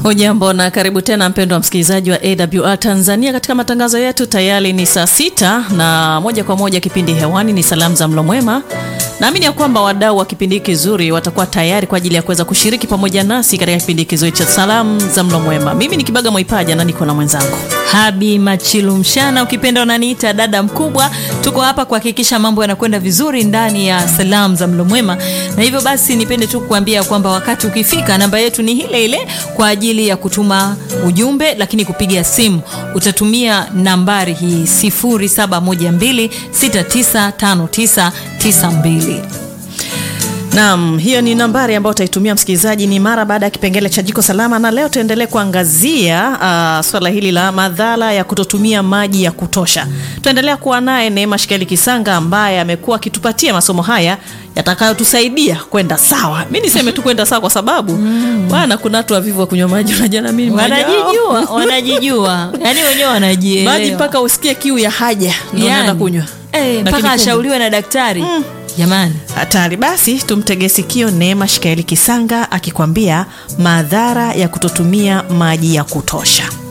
Hujambo na karibu tena mpendwa msikilizaji wa AWR Tanzania katika matangazo yetu. Tayari ni saa sita na moja kwa moja kipindi hewani ni salamu za mlo mwema. Naamini ya kwamba wadau wa kipindi hiki kizuri watakuwa tayari kwa ajili ya kuweza kushiriki pamoja nasi katika kipindi kizuri cha salamu za mlo mwema. Mimi ni Kibaga Mwaipaja na niko na mwenzangu Habi Machilu Mshana, ukipenda unaniita dada mkubwa. Tuko hapa kuhakikisha mambo yanakwenda vizuri ndani ya salamu za mlo mwema, na hivyo basi nipende tu kukuambia kwamba wakati ukifika, namba yetu ni ile ile kwa ajili ya kutuma ujumbe, lakini kupiga simu utatumia nambari hii 0712695992. Naam, hiyo ni nambari ambayo utaitumia msikilizaji, ni mara baada ya kipengele cha jiko salama, na leo tuendelee kuangazia uh, swala hili la madhara ya kutotumia maji ya kutosha. Tuendelea kuwa naye Neema Shikeli Kisanga ambaye amekuwa akitupatia masomo haya yatakayotusaidia kwenda sawa. Mi niseme tu kwenda sawa kwa sababu bwana, kuna watu wavivu wa kunywa maji, unajua na mimi mmoja wao. Wanajijua, wanajijua, yani wenyewe wanajielewa. maji mpaka usikie kiu ya haja ndio Yani, unaenda kunywa eh, Lakini mpaka kumbe- ashauriwe na daktari jamani. hatari. Basi tumtege sikio Neema Shikaeli Kisanga akikwambia madhara ya kutotumia maji ya kutosha.